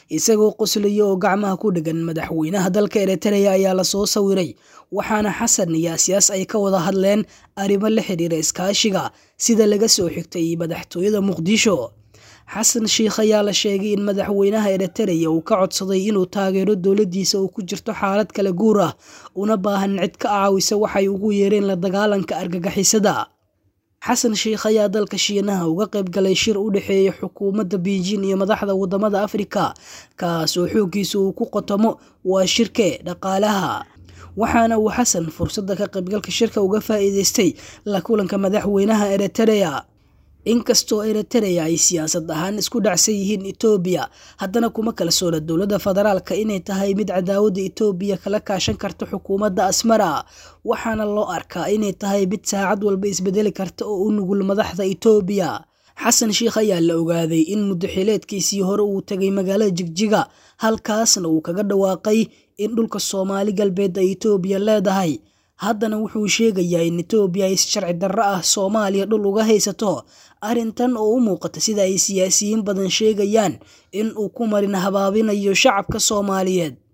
isagoo qoslaya oo gacmaha ku dhegan madaxweynaha dalka eritrea ayaa lasoo sawiray waxaana xasan iyo asiyaas ay ka wada hadleen arrimo la xidhiira iskaashiga sida laga soo xigtay madaxtooyada muqdisho xasan sheikh ayaa la sheegay in madaxweynaha eritrea uu ka codsaday inuu taageero dowladiisa uu ku jirto xaalad kala guur ah una baahan cid ka caawisa waxay ugu yeereen la dagaalanka argagixisada xasan sheikh ayaa dalka shiinaha uga qayb galay shir u dhexeeya xukuumadda beijing iyo madaxda wadamada afrika kaas oo xooggiisa uu ku qotomo waa shirke dhaqaalaha waxaana uu xasan fursadda ka qaybgalka shirka uga faa'iideystay la kulanka madaxweynaha eritrea inkastoo eritrea ay siyaasad ahaan isku dhacsan yihiin etoobiya haddana kuma kalsoona dowladda federaalka inay tahay mid cadaawadda etoobiya kala kaashan karta xukuumadda asmara waxaana loo arkaa inay tahay mid saacad walba isbedeli karta oo u nugul madaxda etoobiya xasan sheikh ayaa la ogaaday in muddaxileedkiisii hore uu tegay magaalada jigjiga halkaasna uu kaga dhawaaqay in dhulka soomaali galbeed ay etoobiya leedahay haddana wuxuu sheegayaa in etoobiya ay si sharci darro ah soomaaliya dhul uga haysato arrintan oo u muuqata sida ay siyaasiyiin badan sheegayaan in uu ku marin habaabinayo shacabka soomaaliyeed